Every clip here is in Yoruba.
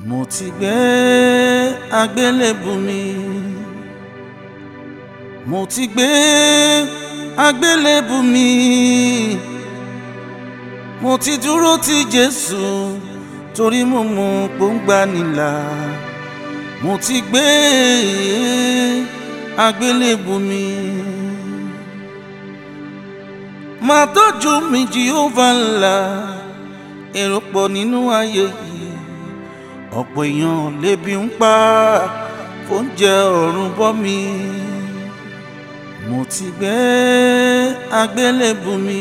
mo ti gbé àgbélébù mi mo ti gbé àgbélébù mi mo ti dúró ti Jésù torí mo mọ pòǹgbà nílà mo ti gbé àgbélébù mi máa tọ́jú mi Jèhófà ńlá èrò pọ̀ nínú ayé yìí ọ̀pọ̀ èèyàn lébi ń pa fóúnjẹ ọ̀run bọ́ mi mo ti gbé àgbélébù mi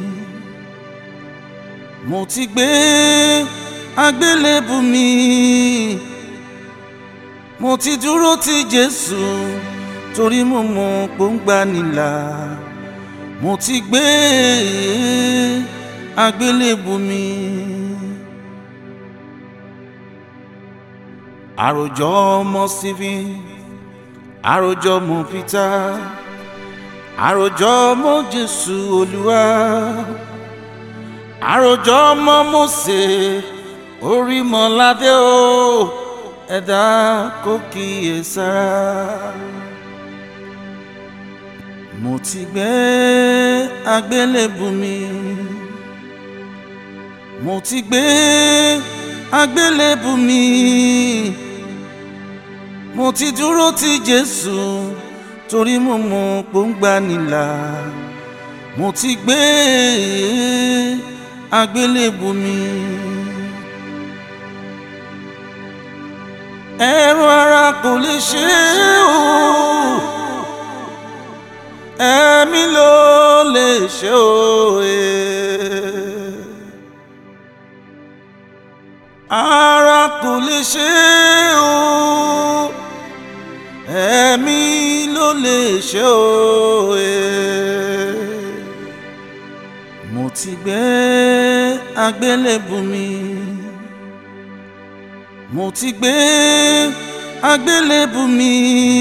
mo ti gbé àgbélébù mi mo ti dúró ti Jésù torí mo mọ pòǹgbà nílà mo ti gbé àgbélébù mi. àròjọ ọmọ Stephen àròjọ ọmọ Peter àròjọ ọmọ Jésù Olúwa àròjọ ọmọ Mósè Orímọládé o ẹ̀dá kò kíyè sára mo ti gbé àgbélébù mi mo ti gbé àgbélébù mi mo ti dúró ti Jésù torí mo mọ pòǹgbà nílà mo ti gbé àgbélébù mi. ẹ̀rọ ara kò lè ṣe é o ẹ̀mí ló lè ṣe o. ara kò lè ṣe é o ẹ̀mí ló lè ṣe o. mo ti gbé àgbélébù mi mo ti gbé àgbélébù mi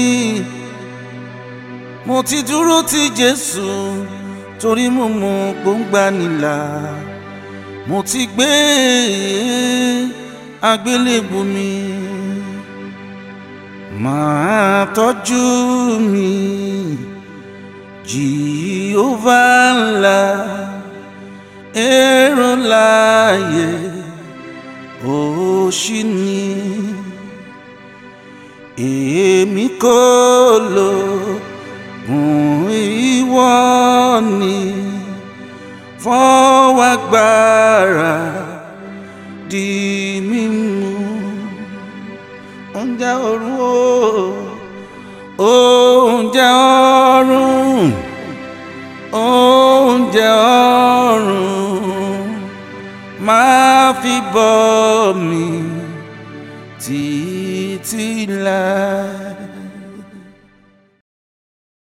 mo ti dúró ti Jésù torí mo mọ pòǹgbà nílà mo ti gbé àgbélébù mi máa tọ́jú mi Jèhófà ńlá èrò láàyè òṣì ni èmi kò lò fún ìwọ ni fọwọ́ agbára di mímú oúnjẹ ọ̀run o oúnjẹ ọ̀run oúnjẹ ọ̀run máa fi bọ́ mi títí láì